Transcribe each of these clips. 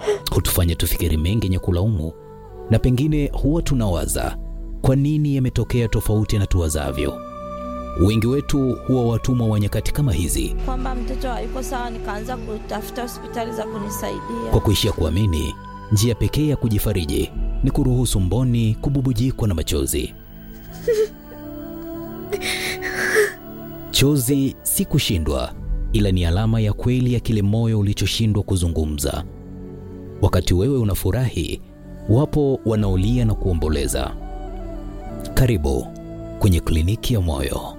hutufanya tufikiri mengi yenye kulaumu, na pengine huwa tunawaza kwa nini yametokea tofauti na tuwazavyo. Wengi wetu huwa watumwa wa nyakati kama hizi, kwamba mtoto hayuko sawa, nikaanza kutafuta hospitali za kunisaidia. kwa kuishia kuamini njia pekee ya kujifariji ni kuruhusu mboni kububujikwa na machozi. Chozi si kushindwa, ila ni alama ya kweli ya kile moyo ulichoshindwa kuzungumza. Wakati wewe unafurahi, wapo wanaolia na kuomboleza. Karibu kwenye kliniki ya moyo.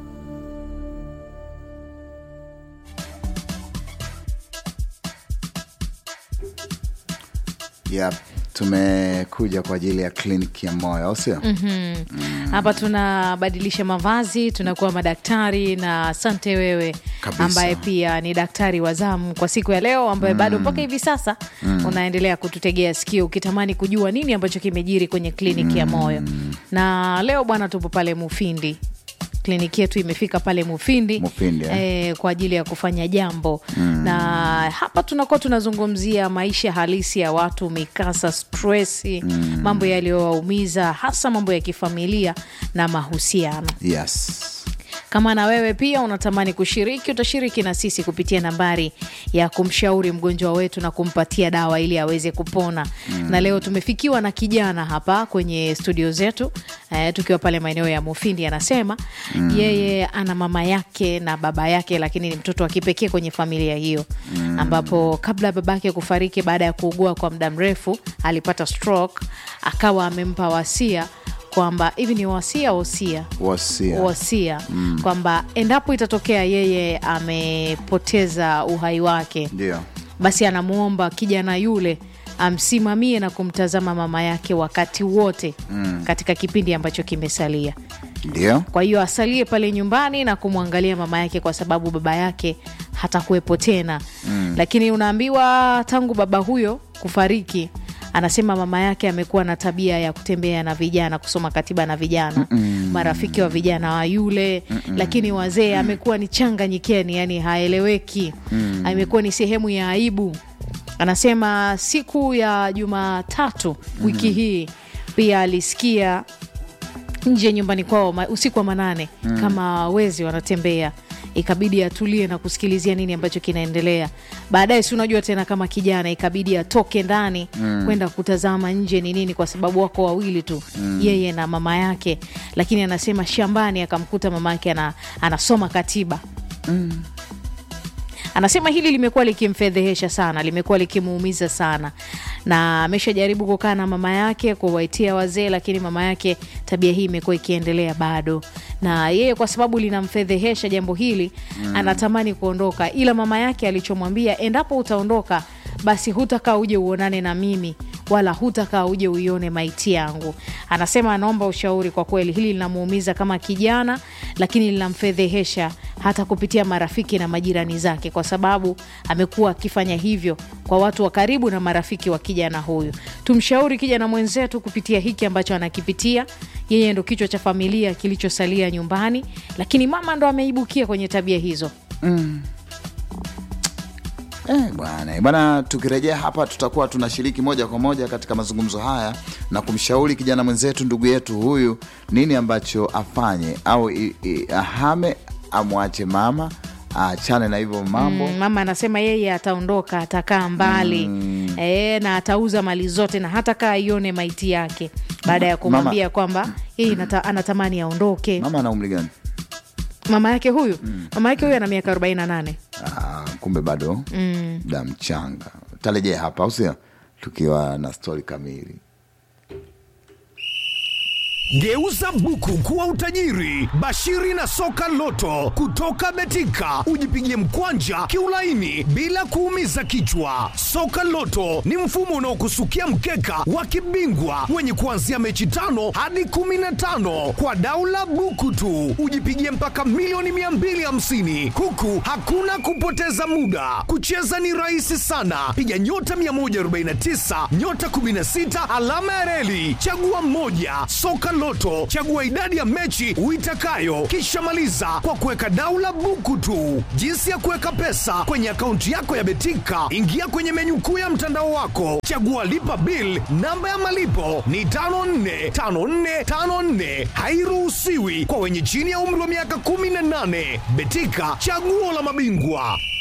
Yep. Tumekuja kwa ajili ya kliniki ya moyo au sio? hapa tunabadilisha mavazi tunakuwa madaktari na asante wewe Kabisa. ambaye pia ni daktari wa zamu kwa siku ya leo ambaye bado mpaka hivi sasa unaendelea kututegea sikio ukitamani kujua nini ambacho kimejiri kwenye kliniki ya moyo na leo bwana tupo pale mufindi kliniki yetu imefika pale mufindi, Mufindi, eh. eh, kwa ajili ya kufanya jambo na hapa tunakuwa tunazungumzia maisha halisi ya watu mikasa stresi mambo yaliyowaumiza hasa mambo ya kifamilia na mahusiano Yes. kama na wewe pia unatamani kushiriki utashiriki na sisi kupitia nambari ya kumshauri mgonjwa wetu na kumpatia dawa ili aweze kupona na leo tumefikiwa na kijana hapa kwenye studio zetu eh, tukiwa pale maeneo ya mufindi anasema yeye ana mama yake na baba yake lakini ni mtoto wa kipekee kwenye familia hiyo ambapo kabla ya babake kufariki baada ya kuugua kwa muda mrefu alipata stroke akawa amempa wasia kwamba hivi ni wasia wosia Wasia. wasia kwamba endapo itatokea yeye amepoteza uhai wake Ndio. basi anamwomba kijana yule amsimamie na kumtazama mama yake wakati wote katika kipindi ambacho kimesalia Ndio. kwa hiyo asalie pale nyumbani na kumwangalia mama yake kwa sababu baba yake hatakuwepo tena lakini unaambiwa tangu baba huyo kufariki anasema mama yake amekuwa na tabia ya kutembea na vijana kusoma katiba na vijana marafiki wa vijana wa yule lakini wazee amekuwa ni changa nyikeni yani haeleweki amekuwa ni sehemu ya aibu anasema siku ya jumatatu wiki hii pia alisikia nje nyumbani kwao ma- usiku wa manane kama wezi wanatembea ikabidi atulie na kusikilizia nini ambacho kinaendelea baadaye si unajua tena kama kijana ikabidi atoke ndani kwenda kutazama nje ni nini kwa sababu wako wawili tu yeye na mama yake lakini anasema shambani akamkuta mama yake ana, anasoma katiba anasema hili limekuwa likimfedhehesha sana limekuwa likimuumiza sana na ameshajaribu kukaa na mama yake kuwaitia wazee lakini mama yake tabia hii imekuwa ikiendelea bado na yeye kwa sababu linamfedhehesha jambo hili anatamani kuondoka ila mama yake alichomwambia endapo utaondoka basi hutakaa uje uonane na mimi wala hutakaa uje uione maiti yangu anasema anaomba ushauri kwa kweli hili linamuumiza kama kijana lakini linamfedhehesha hata kupitia marafiki na majirani zake kwa sababu amekuwa akifanya hivyo kwa watu wa karibu na marafiki wa kijana huyu tumshauri kijana mwenzetu kupitia hiki ambacho anakipitia yeye ndo kichwa cha familia kilichosalia nyumbani lakini mama ndo ameibukia kwenye tabia hizo Eh, bwana bwana, tukirejea hapa tutakuwa tunashiriki moja kwa moja katika mazungumzo haya na kumshauri kijana mwenzetu, ndugu yetu huyu, nini ambacho afanye au i, i, ahame amwache mama aachane na hivyo mambo Mm, mama anasema yeye ataondoka atakaa mbali e, na atauza mali zote na hata kaa ione maiti yake baada ya kumwambia kwamba yeye nata- anatamani aondoke mama ana umri gani? mama yake huyu mama yake huyu ana miaka 48 Ah, kumbe bado da mchanga. Tarejea hapa au sio? Tukiwa na stori kamili. Geuza buku kuwa utajiri. Bashiri na soka loto kutoka Betika, ujipigie mkwanja kiulaini bila kuumiza kichwa. Soka loto ni mfumo unaokusukia mkeka wa kibingwa wenye kuanzia mechi tano hadi kumi na tano kwa daula buku tu, ujipigie mpaka milioni 250 huku hakuna kupoteza muda. Kucheza ni rahisi sana, piga nyota 149 nyota 16 alama ya reli, chagua mmoja. Soka Loto Loto, chagua idadi ya mechi uitakayo, kisha maliza kwa kuweka daula buku tu. Jinsi ya kuweka pesa kwenye akaunti yako ya Betika, ingia kwenye menyu kuu ya mtandao wako, chagua lipa bill. Namba ya malipo ni 545454, hairuhusiwi kwa wenye chini ya umri wa miaka 18. Betika, chaguo la mabingwa.